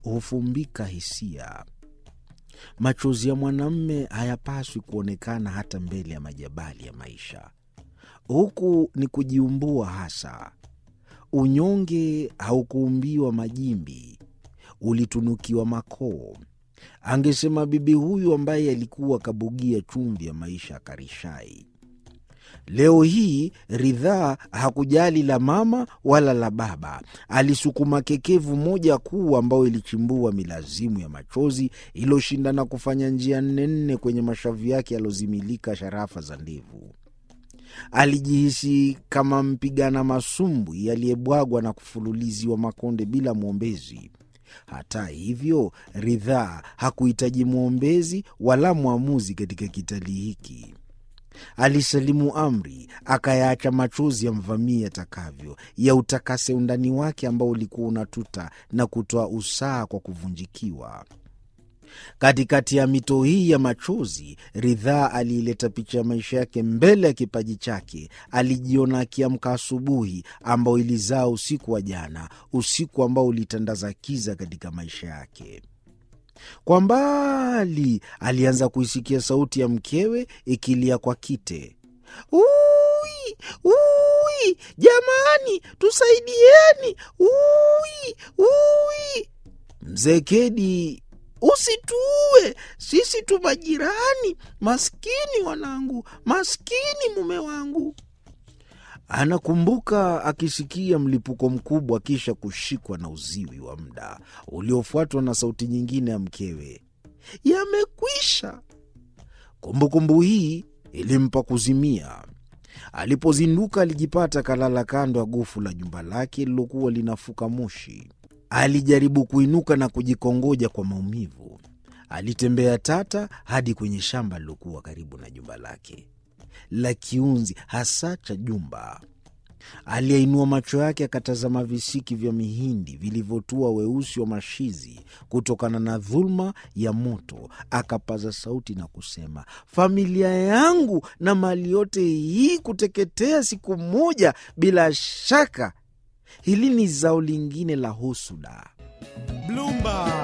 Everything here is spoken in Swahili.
hufumbika hisia. Machozi ya mwanamme hayapaswi kuonekana hata mbele ya majabali ya maisha. Huku ni kujiumbua hasa. Unyonge haukuumbiwa majimbi, ulitunukiwa makoo. Angesema bibi huyu ambaye alikuwa kabugia chumvi ya maisha akarishai. Leo hii Ridhaa hakujali la mama wala la baba. Alisukuma kekevu moja kuu ambayo ilichimbua milazimu ya machozi iliyoshindana kufanya njia nne nne kwenye mashavu yake yalozimilika sharafa za ndevu. Alijihisi kama mpigana masumbwi aliyebwagwa na kufululiziwa makonde bila mwombezi. Hata hivyo, Ridhaa hakuhitaji mwombezi wala mwamuzi katika kitalii hiki. Alisalimu amri, akayaacha machozi yamvamie atakavyo, ya utakase undani wake ambao ulikuwa unatuta na kutoa usaha kwa kuvunjikiwa. Katikati ya mito hii ya machozi, Ridhaa aliileta picha ya maisha yake mbele ya kipaji chake. Alijiona akiamka asubuhi ambao ilizaa usiku wa jana, usiku ambao ulitandaza kiza katika maisha yake. Kwa mbali alianza kuisikia sauti ya mkewe ikilia kwa kite, ui ui, jamani, tusaidieni, ui ui. Mzee Kedi, usituue, sisi tu majirani. Maskini wanangu, maskini mume wangu. Anakumbuka akisikia mlipuko mkubwa, kisha kushikwa na uziwi wa muda uliofuatwa na sauti nyingine ya mkewe, yamekwisha. Kumbukumbu hii ilimpa kuzimia. Alipozinduka alijipata kalala kando ya gofu la jumba lake lilokuwa linafuka moshi. Alijaribu kuinuka na kujikongoja kwa maumivu. Alitembea tata hadi kwenye shamba lilokuwa karibu na jumba lake la kiunzi hasa cha jumba. Aliyeinua macho yake akatazama visiki vya mihindi vilivyotua weusi wa mashizi kutokana na dhuluma ya moto. Akapaza sauti na kusema, familia yangu na mali yote hii kuteketea siku moja, bila shaka hili ni zao lingine la husuda. Bloomberg.